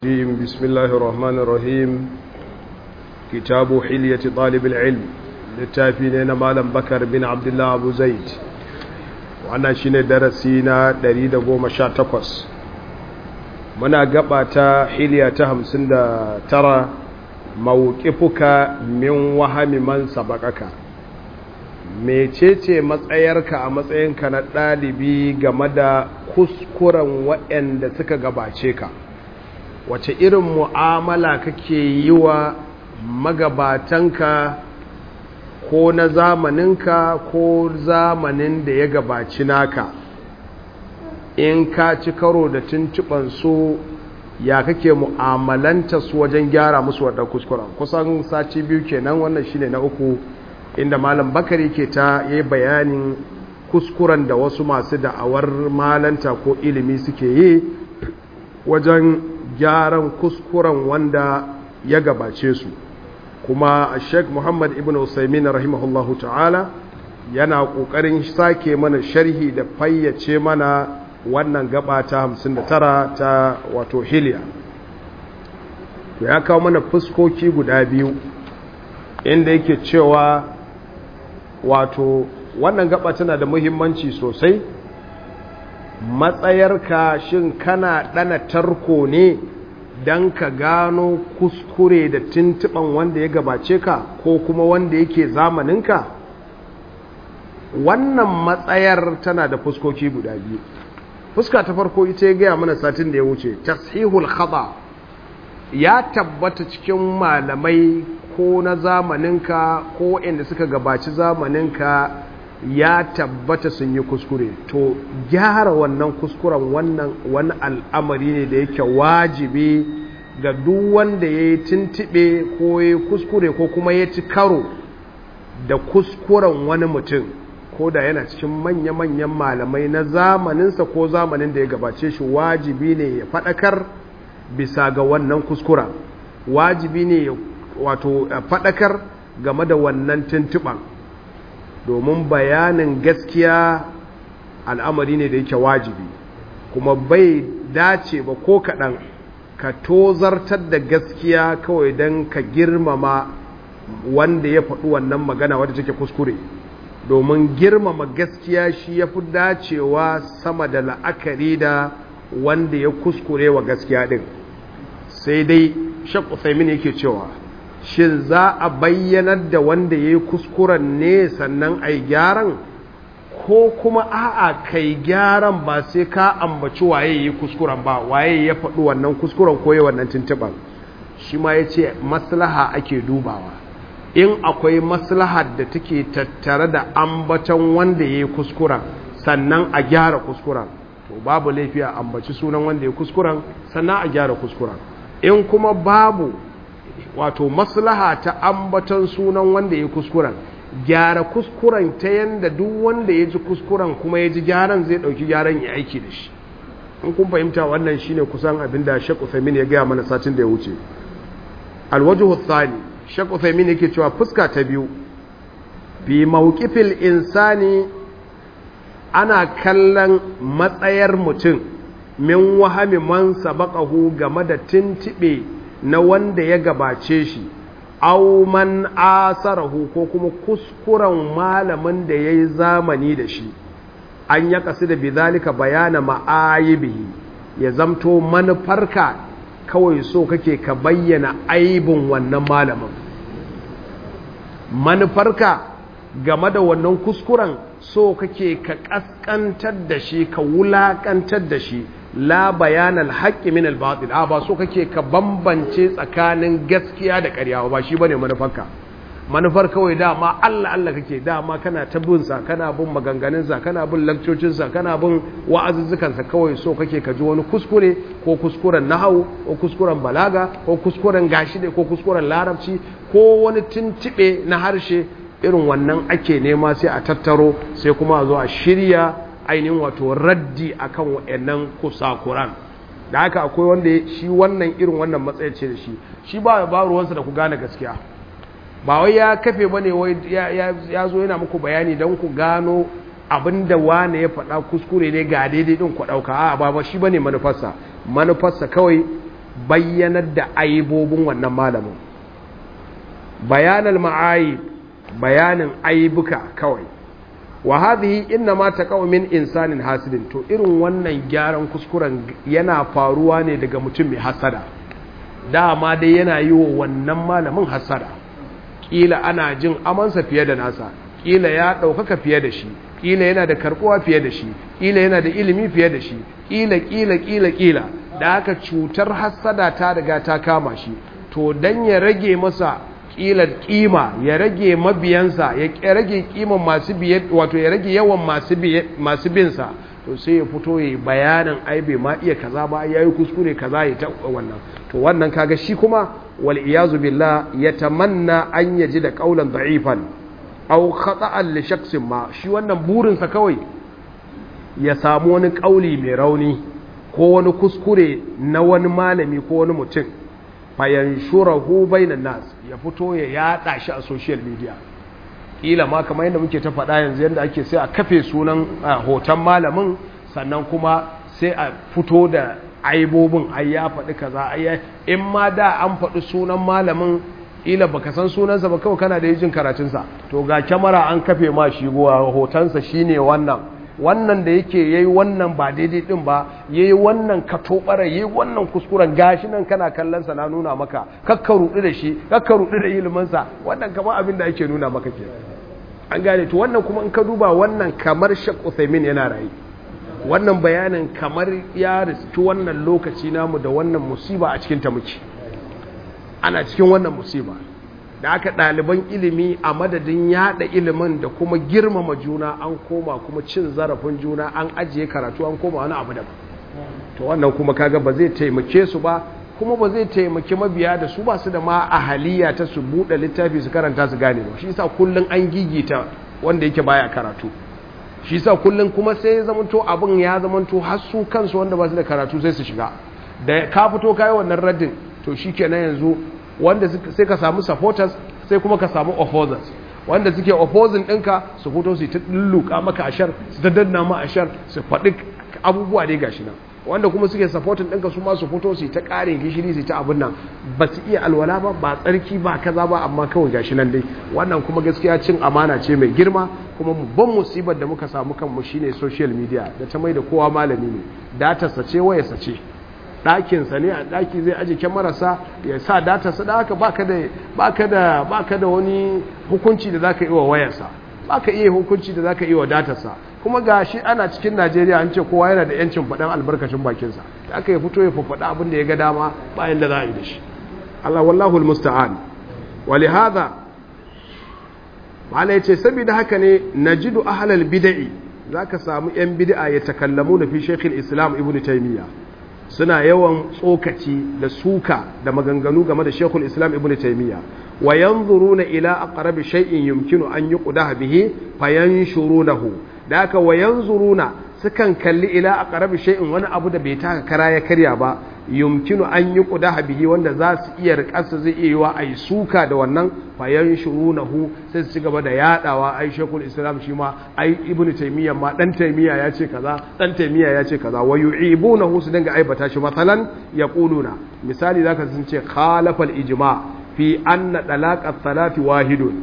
الرجيم بسم الله الرحمن الرحيم كتاب حلية طالب العلم للتافين مالا بكر بن عبد الله أبو زيد وانا شين درسينا دريد قوم شاتقوس منا قبعة حلية همسن ترى موقفك من وهم من سبقك mecece matsayarka a matsayinka na ɗalibi game da kuskuren waɗanda suka gabace ka wace irin mu'amala kake yi wa magabatanka ko na zamaninka ko zamanin da ya gabaci naka in ka ci karo da tuntuɓansu ya kake mu'amalanta su wajen gyara musu wadda kuskuren kusan sati biyu kenan wannan shine na uku inda malam bakari ke ta yi bayanin kuskuren da wasu masu da'awar malanta ko ilimi suke yi wajen gyaran kuskuren wanda ya gabace su kuma sheikh muhammad ibn usaimin rahimahullahu ta'ala yana ƙoƙarin sake mana sharhi da fayyace mana wannan gaba ta 59 ta wato hiliya to ya kawo mana fuskoki guda biyu inda yake cewa wato wannan gaba tana da muhimmanci sosai matsayarka shin kana ɗana tarko ne don ka gano kuskure da tuntuɓan wanda ya gabace ka ko kuma wanda yake zamaninka wannan matsayar tana da fuskoki guda biyu fuska ta farko ita ya gaya mana satin da ya wuce tashihul khaba ya tabbata cikin malamai ko na zamaninka ko inda suka gabaci zamaninka ya tabbata sun yi kuskure to gyara wannan kuskuren wannan wani al'amari ne da yake wajibi ga duk wanda ya yi tuntube ko ya yi kuskure ko kuma ya ci karo da kuskuren wani mutum ko da yana cikin manya-manyan malamai na zamaninsa ko zamanin da ya gabace shi wajibi ne ya faɗakar bisa ga wannan kuskura wajibi ne wato faɗakar game da wannan tuntuɓan domin bayanin gaskiya al'amari ne da yake wajibi kuma bai dace ba ko kaɗan ka tozartar da gaskiya kawai don ka girmama wanda ya faɗi wannan magana wadda take kuskure domin girmama gaskiya shi ya fi dacewa sama da la'akari da wanda ya kuskure wa gaskiya ɗin sai dai shakku saimin yake cewa shin za a bayyanar da wanda ya yi kuskuren ne sannan a yi gyaran ko kuma a'a kai gyaran ba sai ka ambaci waye yi kuskuren ba waye ya faɗi wannan kuskuren ko ya wannan tuntuɓar shi ma ya ce maslaha ake dubawa in akwai maslahar da take tattare da ambaton wanda ya yi kuskuren sannan a gyara kuskuren to babu laifi a ambaci sunan wanda ya kuskuren sannan a gyara kuskuren in kuma babu wato maslaha ta ambaton sunan wanda ya kuskuren gyara kuskuren ta yanda duk wanda ya ji kuskuren kuma ya ji gyaran zai dauki gyaran ya aiki da shi in kun fahimta wannan shine kusan abin da Sheikh Uthaymeen ya gaya mana satin da ya wuce alwajhu thani Sheikh Uthaymeen yake cewa fuska ta biyu fi mawqifil insani ana kallon matsayar mutum min wahami man sabaqahu game da tintibe na wanda ya gabace shi aw man asarahu ko kuma kuskuren malamin da yayi zamani da shi an ya kasu da bizalika bayana ma'ayibihi ya zamto manufarka kawai so kake ka bayyana aibin wannan malamin manufarka game da wannan kuskuren so kake ka kaskantar da shi ka wulakantar da shi la bayanan haƙƙi min al-batil a ba so kake ka bambance tsakanin gaskiya da ƙarya ba shi bane manufarka manufar kawai dama Allah Allah kake dama kana ta bin sa kana bin maganganun sa kana bin lakcocin sa kana bin wa'azuzzukan sa kawai so kake ka ji wani kuskure ko kuskuren nahwu ko kuskuren balaga ko kuskuren gashi da ko kuskuren larabci ko wani tuntube na harshe irin wannan ake nema sai a tattaro sai kuma a zo a shirya ainihin wato raddi akan waɗannan kusakuran da haka akwai wanda shi wannan irin wannan matsayi ce da shi shi ba ba ruwansa da ku gane gaskiya ba wai ya kafe bane wai ya zo yana muku bayani don ku gano abinda wane ya faɗa kuskure ne ga daidai din ku ɗauka a ba ba shi bane manufarsa manufarsa kawai bayyanar da aibobin wannan malamin bayanal ma'ayib bayanin aibuka kawai wa hadhihi inna ma taqaw min insanin hasidin to irin wannan gyaran kuskuren yana faruwa ne daga mutum mai hasada dama dai yana yi wa wannan malamin hasada kila ana jin amansa fiye da nasa kila ya ɗaukaka fiye da shi kila yana da karbuwa fiye da shi kila yana da ilimi fiye da shi kila kila kila kila da haka cutar hasada ta riga ta kama shi to dan ya rage masa kila kima ya rage mabiyansa ya rage kiman masu biye wato ya rage yawan masu biye masu binsa to sai ya fito yayi bayanin ai bai ma iya kaza ba yayi kuskure kaza ya ta wannan to wannan kaga shi kuma wal iyazu billah yatamanna an yaji da qaulan da'ifan aw khata'an li shakhsin ma shi wannan burinsa kawai ya samu wani kauli mai rauni ko wani kuskure na wani malami ko wani mutum fayanshurahu bainan nas ya fito ya yada shi a social media kila ma kamar yadda muke ta faɗa yanzu yadda ake sai a kafe sunan hoton malamin sannan kuma sai a fito da aibobin ai ya faɗi kaza ai in ma da an faɗi sunan malamin ila baka san sunansa ba kawai kana da yijin karatunsa to ga kyamara an kafe ma shi gowa hotonsa shine wannan wannan da yake yayi wannan ba daidai din ba yayi wannan katobara yayi wannan kuskuren gashi nan kana kallon sa na nuna maka kakka rudu da shi kakka rudu da ilimin sa wannan kamar abin da ake nuna maka ke an gane to wannan kuma in ka duba wannan kamar Sheikh Uthaymeen yana rayi wannan bayanin kamar ya riski wannan lokaci namu da wannan musiba a cikin ta muke ana cikin wannan musiba da aka ɗaliban ilimi a madadin yada ilimin da kuma girmama juna an koma kuma cin zarafin juna an ajiye karatu an koma wani abu daban to wannan kuma kaga ba zai taimake su ba kuma ba zai taimaki mabiya da su ba su da ma ahaliya ta su buɗe littafi su karanta su gane ba shi yasa kullun an gigita wanda yake baya karatu shi yasa kullun kuma sai ya zamanto abin ya zamanto har su kansu wanda ba su da karatu sai su shiga da ka fito kai wannan raddin to shikenan yanzu wanda sai ka samu supporters sai kuma ka samu opposers wanda suke opposing ɗinka su fito su ta lulluka maka ashar su ta danna ma ashar su faɗi abubuwa dai gashi nan wanda kuma suke supporting ɗinka su ma su fito su ta ƙarin gishiri su ta abin nan ba su iya alwala ba ba tsarki ba kaza ba amma kawai gashi nan dai wannan kuma gaskiya cin amana ce mai girma kuma babban musibar da muka samu kanmu shine social media da ta mai da kowa malami ne datarsa ce wayarsa ce ɗakinsa ne a ɗaki zai aje kyamararsa ya sa datarsa da haka baka da baka da baka da wani hukunci da zaka yi wa wayarsa baka iya hukunci da zaka yi wa datarsa kuma gashi ana cikin Najeriya an ce kowa yana da yancin faɗan albarkacin bakinsa da aka yi fito ya faɗa abin da ya ga dama bayan da za a yi da shi Allah wallahu almusta'an walihada mala yace saboda haka ne najidu ahlal bid'i zaka samu yan bid'a ya takallamu na fi shaykhul islam ibnu taymiyyah suna yawan tsokaci da suka da maganganu game da Sheikhul Islam Ibn Taymiyyah wa yanzuruna ila aqrabi shay'in yumkinu an yuqdaha bihi fayanshurunahu da haka wa yanzuruna sukan kalli ila aqrabi shay'in wani abu da bai taka kara ya karya ba yumkinu an yuqdaha bihi wanda za su iya rikarsa zai iya yiwa ai suka da wannan fayanshurunahu sai su ci gaba da yadawa ai Sheikhul Islam shi ma ai Ibn Taymiyyah ma dan Taymiyyah ya ce kaza dan Taymiyyah ya ce kaza wa yu'ibunahu su dinga aibata shi masalan yaquluna misali zaka sun ce khalafa al-ijma fi anna talaq ath-thalath wahidun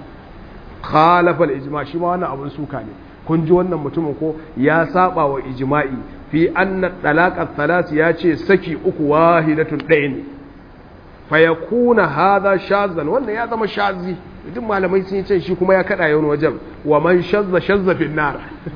khalafa al-ijma shi ma wannan abun suka ne kun ji wannan mutumin ko ya saba wa ijma'i fi anna talaq ath-thalath ya ce saki uku wahidatun ɗaya ne fa yakuna hadha shazan wannan ya zama shazi duk malamai sun ce shi kuma ya kada yawan wajen wa man shazza shazza fi nar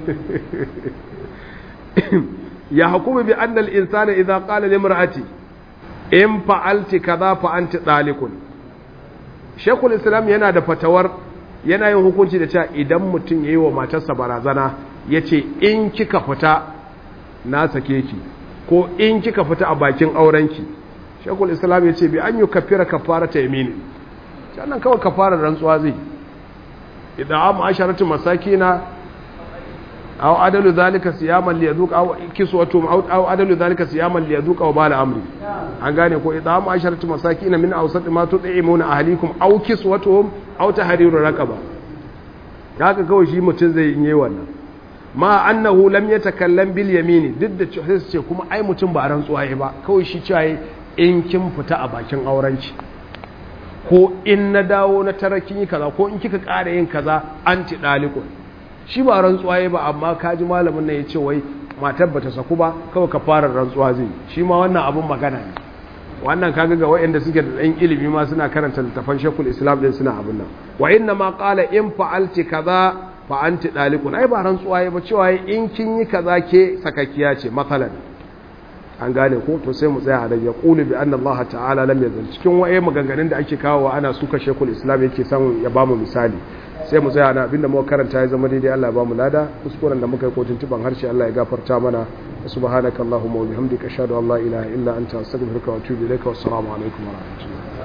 ya hukumu bi anna al-insana idha qala li imra'ati in fa'alti kaza fa anti dalikun shekul islam yana da fatawar yana yin hukunci da cewa idan mutum yayi wa matarsa barazana yace in kika fita na sake ki ko in kika fita a bakin aurenki shekul islam yace bi an yukaffira kafarata yamini sannan kawai kafarar rantsuwa zai idan amma asharatu masakina aw adalu zalika siyaman li yazuq aw kiswatu aw adalu zalika siyaman li yazuq aw bala amri an gane ko idan amma asharatu masakin min awsat ma tud'imuna ahlikum aw kiswatuhum aw tahriru raqaba haka kawai shi mutun zai yi wannan ma annahu lam yatakallam bil yamini duk da sai ce kuma ai mutum ba rantsuwa yayi ba kawai shi cewa in kin fita a bakin aurenki ko in na dawo na tara kin yi kaza ko in kika ƙara yin kaza anti dalikun shi ba rantsuwa ya ba amma kaji malamin nan ya ce wai matar bata saku ba kawai ka fara rantsuwa zai shi ma wannan abun magana ne wannan kaga ga waɗanda suke da ɗan ilimi ma suna karanta littafan shekul islam din suna abin nan wa inna ma qala in fa'alti kaza fa anti dalikun ai ba rantsuwa ya ba cewa in kin yi kaza ke sakakkiya ce matsalan an gane ko to sai mu tsaya a daga qulu bi anna Allah ta'ala lam yazal cikin waye maganganun da ake kawo ana suka shekul islam yake son ya bamu misali sai mu tsaya na abinda muka karanta ya zama daidai Allah ya bamu lada kuskuren da muka yi kotun tuban harshe Allah ya gafarta mana subhanakallahumma wa bihamdika ashhadu an la ilaha illa anta astaghfiruka wa atubu ilaika wassalamu alaikum wa rahmatullahi